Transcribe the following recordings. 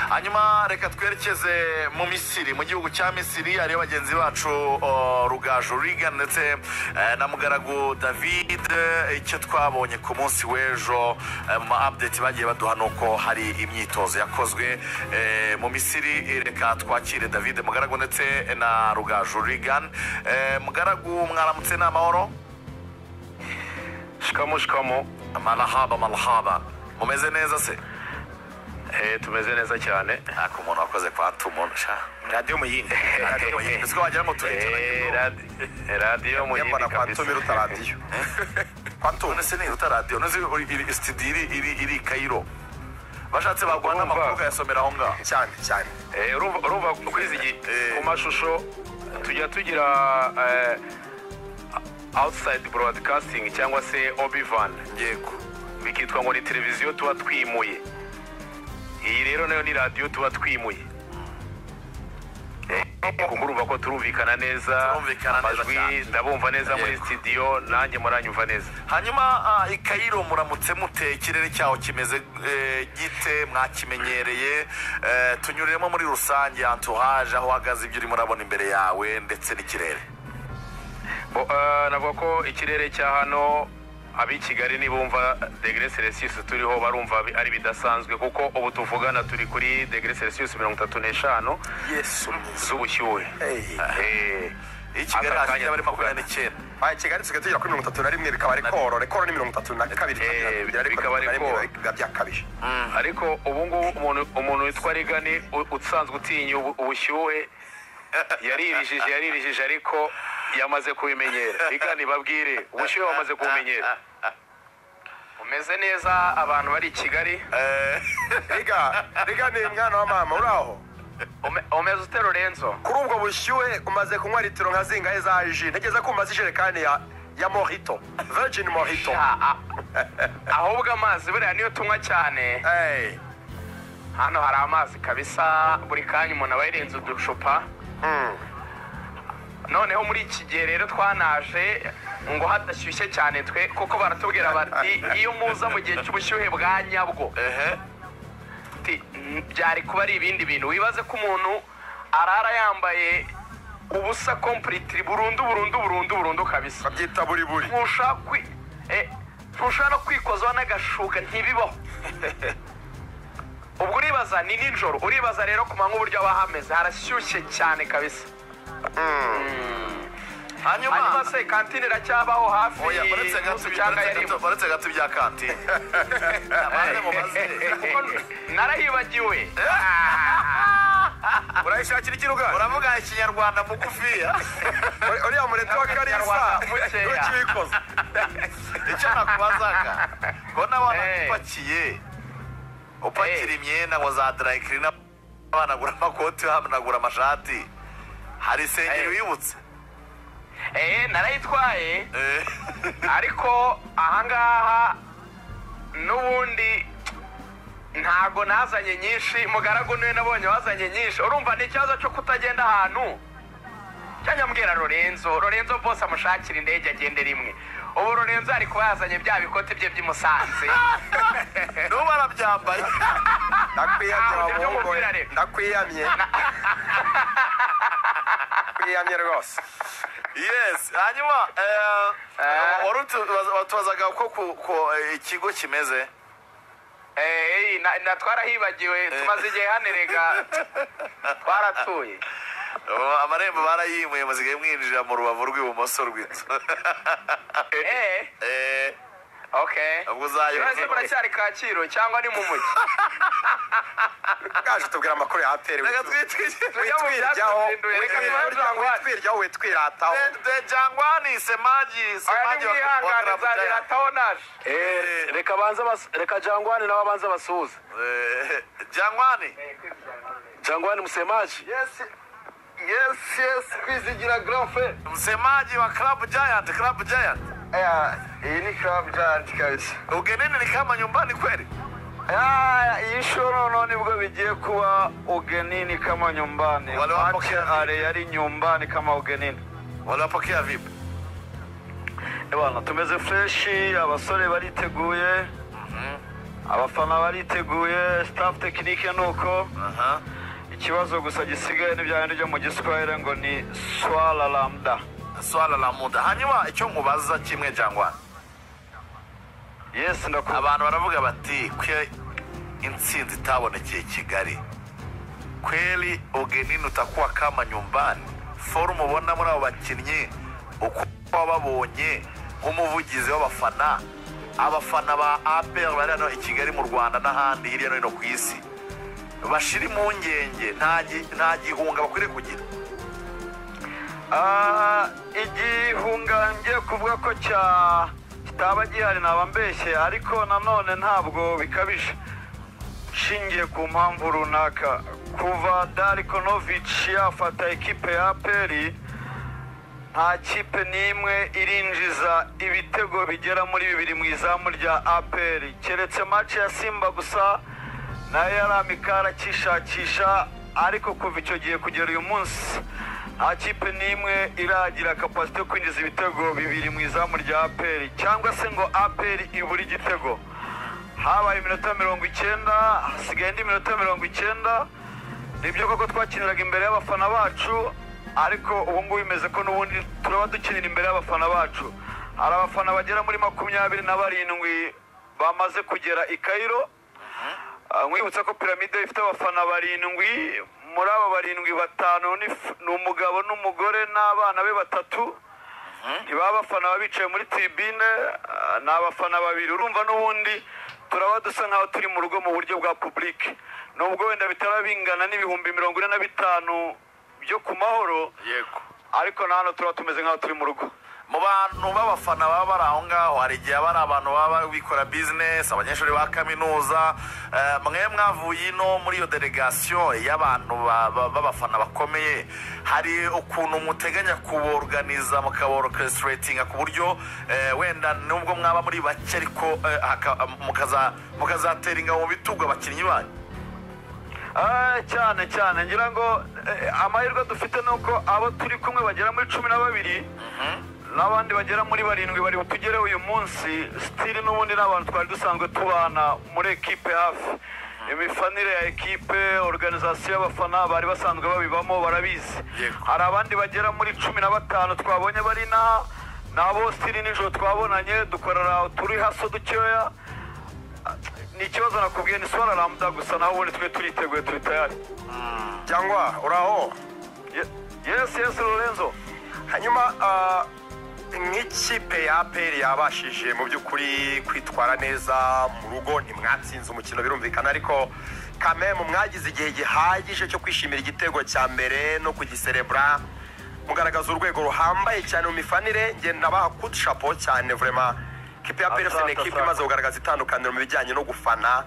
hanyuma reka twerekeze mu misiri mu gihugu cya misiri hariyo bagenzi bacu o, rugaju riga ndetse eh, na mugaragu david eh, icyo twabonye ku munsi w'ejo eh, mu ma update bagiye baduha ni uko hari imyitozo yakozwe eh, mu misiri eh, reka twakire david mugaragu ndetse na rugaju rigan Eh, mugaragu mwaramutse ni amahoro shikamo shikamo marahaba marahaba mumeze neza se Eh, tumeze neza cyane ntabwo umuntu wakoze kwa tumona sha radiyo muyindi Radiyo muyindi. Ese ko wagira ngo turi- turi- Eh, radi- radiyo mu yambara yindi kabisa. kwatumira utaradiyo pato nese ni uta radiyo nese iri studio iri iri iri i Cairo bashatse baguha Urumva? n'amakuru ukayasomera aho ngaho cyane cyane Eh, urumva urumva kuri izi gi- Eh. ku mashusho tujya tugira eh, outside broadcasting cyangwa se obivan yego bikitwa ngo ni televiziyo tuba twimuye iyi rero nayo ni radiyo tuba twimuye kuko urumva ko turumvikana neza Turumvikana neza cyane. amajwi ndabumva neza muri Yego. sitidiyo nanjye muranyumva neza hanyuma ah, i Cairo muramutse mute ikirere cyaho kimeze eh, gite mwakimenyereye Eh, tunyuriremo muri rusange entourage aho uhagaze ibyo urimo urabona imbere yawe ndetse n'ikirere Bo, eh, navuga ko ikirere cya hano ab'i kigali nibumva degere celsius turiho barumva bi- ari bidasanzwe kuko ubu tuvugana turi kuri degere celsius mirongo itatu n'eshanu yesu mwiza z'ubushyuhe Hey. Eh, iyo kigali aka hasi kanya cyaba ari makumyabiri tuvugana. n'icyenda Aya kigali tusigaye tugera kuri mirongo itatu na rimwe rikaba rekoro rekoro ni mirongo itatu na kabiri Eh, bigira ariko bikaba mirongo itatu na rekoro. rimwe biba byakabije ariko ubu ngubu umuntu- umuntu witwa rigani u- usanzwe utinya ubu- ubushyuhe yaririjije yaririjije ariko yamaze kubimenyera rigani babwire ubushyuhe wamaze kubumenyera umeze neza abantu bari i kigali riga riga ni mwana wa mama uri aho umeze utera renzo kuri ubwo bushyuhe umaze kunywa litiro nka zingahe za ji ntegeza ko umaze ijerekani ya ya mohito virgin mohito ahubwo amazi buriya niyo tunywa cyane Hey. hano hari amazi kabisa buri kanya umuntu aba yarenze uducupa Mm. noneho muri iki gihe rero twanaje ngo hadashyushye cyane twe kuko baratubwira bati iyo muza mu gihe cy'ubushyuhe bwa nyabwo ehe Ati, "Mm, byari kuba ari ibindi bintu wibaze ko umuntu arara yambaye ubusa kompuritiri burundu burundu burundu burundu kabisa babyita buri buri ntushaka kwi eh, ntushaka no kwikozwa n'agashuka ntibibaho ubwo uribaza ni nijoro uribaza rero ku manywa uburyo aba hameze harashyushye cyane kabisa hanyuma hanyuma se kantine iracyabaho hafi oya baretse gato y'umunsi cyangwa yari ibya- baretse gato ibya kantine abandi mubaze kuko narayibagiwe urayishakira ikiruga uravuga ikinyarwanda mugufiya uriya mureti wa karisa Kinyarwanda mukeya. ntukibikoze icyo nakubazaga ko n'abana Eh. upakiye upakira imyenda ngo za drayikirina bahanagura amakoti bahanagura amashati hari Eh. isengeri wibutse eh narayitwaye Eh, ariko ahangaha n'ubundi ntago nazanye nyinshi mugaragu niwe nabonye wazanye nyinshi urumva ni ikibazo cyo kutagenda ahantu cyanyambwira lorenzo lorenzo bose amushakira indege agende rimwe ubu lorenzo ari kuba yazanye bya bikoti bye by'i musanze n'ubu arabyambaye ndakwiyamye Ah, ujya bahungu umubwira rero. ndakwiyamye ndakwiyamye rwose yes hanyuma eh, Eh. wari utubaza- watubazaga uko ku- ku- eh, ikigo kimeze Eh, na- na twarahibagiwe tumaze igihe hanerega twaratuye Ubu amarembo barayimuye muzigaye mwinjira mu rubavu rw'ibumoso rw'inzu eh Eh, okay ubwo uzayoba Lorenzo muracyari kacyiru cyangwa ni mu mujyi bwaje tubwira amakuru ya aperi reka twitwike Tujya mu witwiryaho byatsinduye, reka tubanze tubanze. witwiryaho witwirataho jangwani semaji Aya ni mwihangane nzabera atahonaje reka banza bas- reka jangwani nawe abanza basuhuze jangwani jangwani musemaji yesi yesi kwizigira garafe msemaji wa club giant club giant iyi ni karabu jayanti kabisa ugenini ni kama nyumbani kweli iyi shuro no nibwo bigiye kuba ugenini kama nyumbani Waliwapokea Wacha ale yari nyumbani kama ugenini waliwapokea vipi Eh bana tumeze freshi abasore bariteguye abafana bariteguye staff tekinike ni uko aha ikibazo gusa gisigaye n'ibyane byo mu giswahili ngo ni swara lambda swala la muda hanyuma icyo nkubaza kimwe jangwa yesi ndakumva abantu baravuga bati kwe intsinzi itabonekeye kigali kweli ugenini utakuwa kama nyumbani forumu ubona muri abo bakinnyi uko wababonye nk'umuvugizi w'abafana abafana ba apr bari hano i kigali mu rwanda n'ahandi hirya no hino ku isi bashira impungenge nta gi- nta gihunga bakwiriye kugira Ah, igihunga ngiye kuvuga ko cya kitaba gihari naba mbeshye ariko nanone ntabwo bikabije nshingiye ku mpamvu runaka kuva darikonovici yafata ekipe ya aperi nta kipe n'imwe irinjiza ibitego bigera muri bibiri mu izamu rya aperi keretse mace ya simba gusa nayo yari amikara akishakisha ariko kuva icyo gihe kugera uyu munsi nta kipe n'imwe iragira kapasite yo kwinjiza ibitego bibiri mu izamu rya aperi cyangwa se ngo aperi ibure igitego habaye iminota mirongo icyenda hasigaye indi minota mirongo icyenda nibyo koko twakiniraga imbere y'abafana bacu ariko ubu ngubu bimeze ko n'ubundi turaba dukinira imbere y'abafana bacu hari abafana bagera muri makumyabiri na barindwi bamaze kugera i kayiro Ah, nkwibutsa ko piramide ifite abafana barindwi muri abo barindwi batanu ni f- ni umugabo n'umugore n'abana be batatu ntibaba abafana baba bicaye muri tibine ah, ni abafana babiri urumva n'ubundi turaba dusa nk'aho turi mu rugo mu buryo bwa publike nubwo wenda bitaba bingana n'ibihumbi mirongo ine na bitanu byo ku mahoro yego ariko na hano turaba tumeze nk'aho turi mu rugo mu bantu b'abafana baba bari aho ngaho hari igihe aba ari abantu baba bikora bizinesi abanyeshuri ba kaminuza eh, mwe mwavuye ino muri iyo delegasiyo y'abantu ba- ba- b'abafana bakomeye hari ukuntu muteganya kuborganiza mukaborokesitiretinga ku buryo eh, wenda nubwo mwaba muri bake ariko eh, haka- mukaza- mukazatera ingabo mu bitugu abakinnyi banyu Ah, cyane cyane ngira ngo eh, amahirwe dufite ni uko abo turi kumwe bagera muri cumi na babiri n'abandi bagera muri barindwi bari butugereho uyu munsi sitiri n'ubundi ni abantu twari dusanzwe tubana muri ekipe hafi imifanire ya ekipe organizasiyo y'abafana bari basanzwe babibamo barabizi Yego. hari abandi bagera muri cumi na batanu twabonye bari inaha ni abo sitiri nijoro twabonanye dukorera turi haso dukeya ni ikibazo nakubwiye ni swara ramuda gusa naho ubundi twe turiteguye turi tayari cyangwa uraho Ye- yesi yesi lorenzo hanyuma ah, nk'ikipe ya aperi yabashije mu by'ukuri kwitwara neza mu rugo ntimwatsinze umukino birumvikana ariko kamemu mwagize igihe gihagije cyo kwishimira igitego cya mbere no kugiserebura mugaragaza urwego ruhambaye cyane mu mifanire ngenda nabaha kutshapo cyane vurema kipe ya aperi ni Asante, ekipe asante. imaze kugaragaza itandukaniro mu bijyanye no gufana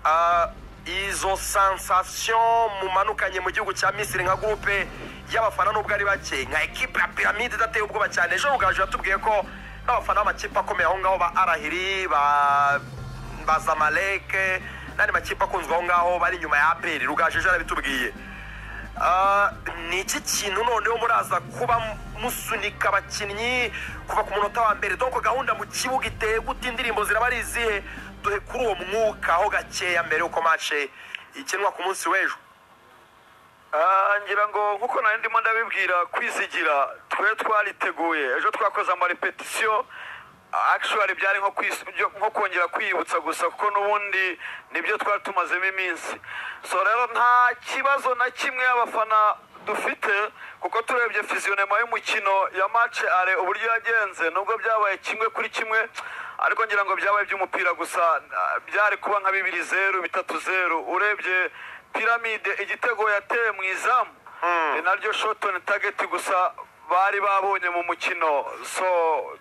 Ah, izo sansasiyo mumanukanye mu gihugu cya misiri nka gurupe y'abafana nubwo ari bake nka ekipa ya piramide idateye ubwoba cyane ejo rugaju yatubwiye ko n'abafana b'amakipe akomeye aho ngaho ba arahiri ba ba zamaleke n'andi makipe akunzwe aho ngaho bari inyuma ya aperi rugaju ejo yarabitubwiye Ah, ni iki kintu noneho muraza kuba musunika abakinnyi kuva ku munota wa mbere donko gahunda mu kibuga iteye gute indirimbo ziraba ari izihe duhe kuri uwo mwuka aho gakeya mbere y'uko mace ikinwa ku munsi w'ejo Ah, ngira ngo nk'uko nari ndimo ndabibwira kwizigira twe twariteguye ejo twakoze amarepetisiyo akishwari byari nko kwis- byo- nko kongera kwiyibutsa gusa kuko n'ubundi nibyo twari tumazemo iminsi so rero nta kibazo na kimwe abafana dufite kuko turebye fiziyonema y'umukino ya mace are uburyo yagenze nubwo byabaye kimwe kuri kimwe ariko ngira ngo byabaye iby'umupira gusa ah, byari kuba nka bibiri zeru bitatu zeru urebye piramide igitego yateye mu izamu ni naryo shotoni tageti gusa bari babonye mu mukino so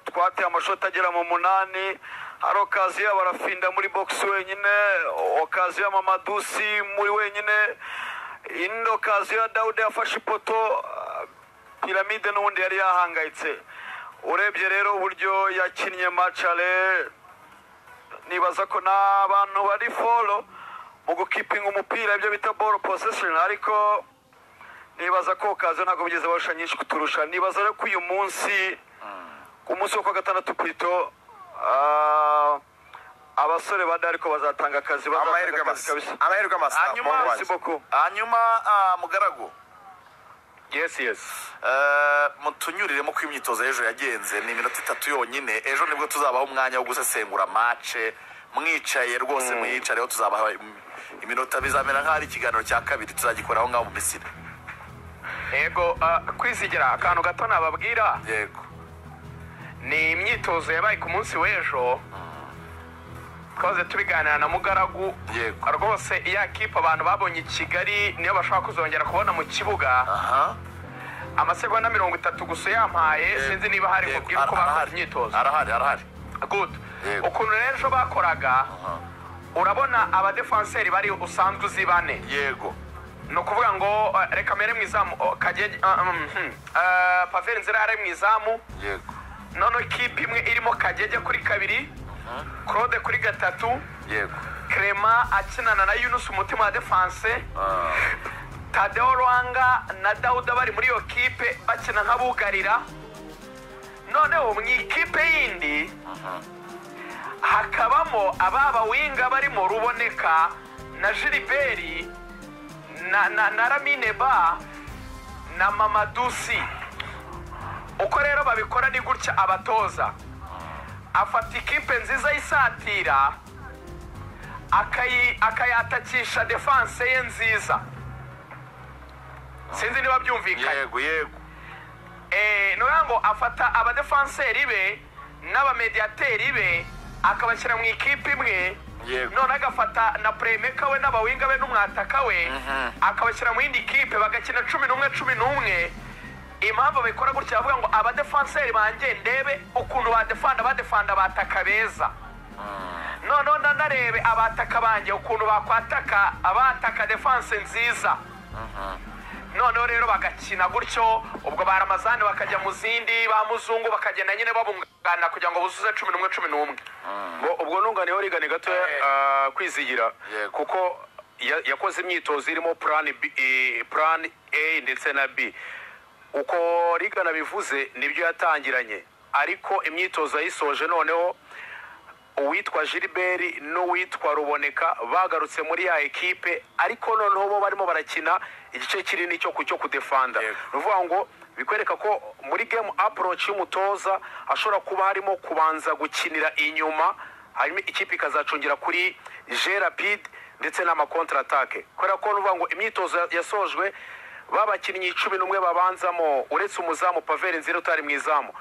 twateye amashoti agera mu munani hari okaziyo barafinda muri bogisi wenyine okaziyo mamadusi muri wenyine indi okaziyo ya dawude yafashe ipoto ah, piramide n'ubundi yari yahangayitse urebye rero uburyo yakinnye macare nibaza ko ni abantu bari folo mu gukipinga umupira ibyo bita ball possession ariko nibaza ko kazo ntabwo bigeze barusha nyinshi kuturusha nibaza rero ko uyu munsi ku munsi wo kwa gatandatu kwito ah, abasore bane ariko bazatanga akazi amahirwe bazatanga akazi masa kabisa amahirwe masa Hanyuma- muhungu wanjye. merci beaucoup hanyuma ah, mugaragu yesi yesi Eh, mutunyurire mu kw'imyitozo y'ejo yagenze ni iminota itatu yonyine ejo nibwo tuzabaha umwanya wo gusesengura mace mwicaye rwose muyicareho tuzabaha im- iminota bizamera nk'aho ari ikiganiro cya kabiri tuzagikoraho ngaho mu misiri yego ah, kwisigira akantu gato nababwira yego ni imyitozo yabaye ku munsi w'ejo twaze tubiganira na mugaragu Yego. rwose iya kipe abantu babonye i kigali niyo bashobora kuzongera kubona mu kibuga aha amasegonda mirongo itatu gusa uyampaye sinzi niba hari Yego, mubwira uko ara- bakoze arahari. imyitozo arahari arahari good Yego. ukuntu rero ejo bakoraga urabona abadefanseri bari usanzwe uzi bane yego ni ukuvuga ngo eh, reka mbere mu izamu oh, kagege ah, mm, hmm. Eh, paveri nzira yari mu izamu yego noneho ikipe imwe irimo kagege kuri kabiri claude kuri gatatu yego clement akinana na yunus umutima wa defanse Ah, tadeo rwanga na dawuda bari muri iyo kipe bakina nk'abugarira noneho mu ikipe yindi hakabamo ababa winga barimo ruboneka na jiriberi na, na, na ramine ba na mamadusi uko rero babikora ni gutya abatoza afata ikipe nziza y'isatira akayi- akayatakisha defanse ye nziza sinzi niba byumvikanye yego yego Eh, ni ukuvuga ngo afata abadefanseri be n'abamediyateri be akabashyira mu ikipe imwe Yego. none agafata na puremeka we n'abawinga be n'umwataka we Mhm. akabashyira mu yindi kipe bagakina cumi n'umwe cumi n'umwe impamvu babikora gutya bavuga ngo abadefanseri banjye ndebe ukuntu badefanda badefanda abataka beza noneho nanarebe abataka banjye ukuntu bakwataka abataka defanse nziza noneho rero bagakina gutyo ubwo ba ramazani bakajya mu zindi ba muzungu bakagenda nyine babungana kugira ngo buzuze cumi n'umwe cumi n'umwe Ngo ubwo nunganiyeho rigane gatoya Eh. ah, kwizigira Yego. kuko ya- yakoze imyitozo irimo plan B, eh, plan a ndetse na b uko rigana bivuze nibyo yatangiranye ariko imyitozo yayisoje noneho uwitwa gilbert n'uwitwa ruboneka bagarutse muri ya ekipe ariko noneho bo barimo barakina igice kinini cyo ku- cyo kudefanda Yego. ni ukuvuga ngo bikwereka ko muri gemu aporoci y'umutoza hashobora kuba harimo kubanza gukinira inyuma hanyuma ikipe ikazacungira kuri gerapide ndetse n'amakontaratake kubera ko ni ukuvuga ngo imyitozo ya- yasojwe babakinnyi cumi n'umwe babanzamo uretse umuzamu paveri nzira utari mu izamu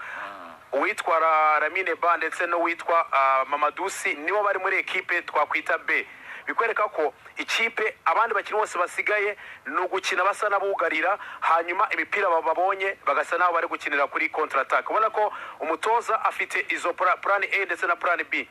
uwitwa Ra- ramine ba ndetse n'uwitwa ah, mamadusi nibo bari muri ekipe twakwita b bikwereka ko ikipe abandi bakinnyi bose basigaye ni ugukina basa n'abugarira hanyuma imipira ba- babonye bagasa n'aho bari gukinira kuri kontaratake ubona ko umutoza afite izo pura- plan a ndetse na plan b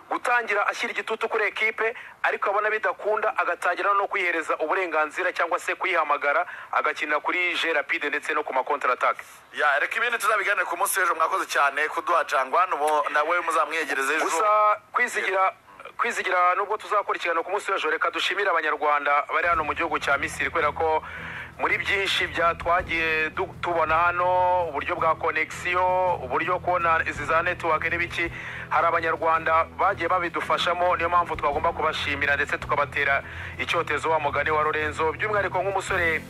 gutangira ashyira igitutu kuri ekipe ariko abona bidakunda agatangira no kwihereza uburenganzira cyangwa se kuyihamagara agakinira kuri g rapide ndetse no ku makontaratake ya reka ibindi tuzabiganire ku munsi w'ejo mwakoze cyane kuduha jangwana ubu nawe muzamwiyegereza ejo gusa kwizigira kwizigira nubwo tuzakora ikiganiro ku munsi w'ejo reka dushimire abanyarwanda bari hano mu gihugu cya misiri kubera ko muri byinshi bya twagiye du- tubona hano uburyo bwa konegisiyo uburyo kubona izi za netiwake n'ibiki hari abanyarwanda bagiye babidufashamo niyo mpamvu twagomba kubashimira ndetse tukabatera icyotezo wa mugani wa lorenzo by'umwihariko nk'umusore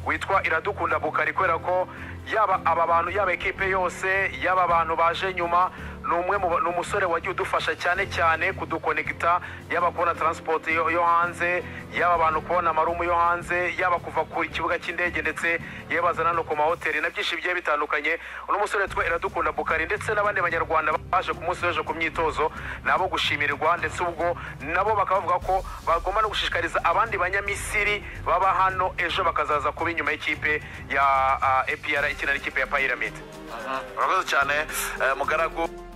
witwa iradukunda bukari kubera ko yaba aba bantu yaba ekipe yose yaba abantu baje nyuma ni umwe mu ba- ni umusore wagiye udufasha cyane cyane kudukonegita yaba kubona taransipoti yo yo hanze yaba abantu kubona amarumu yo hanze yaba kuva ku kibuga cy'indege ndetse yabazana no ku mahoteli na byinshi bigiye bitandukanye uno musore witwa iradukunda bukari ndetse n'abandi banyarwanda baje ku munsi w'ejo ku myitozo ni abo gushimirwa ndetse ubwo nabo bakaba bavuga ko bagomba no gushishikariza abandi banyamisiri baba hano ejo bakazaza kuba inyuma y'ikipe ya ah, APR ikina n'ikipe ya Pyramid murakoze cyane eh, mugaragu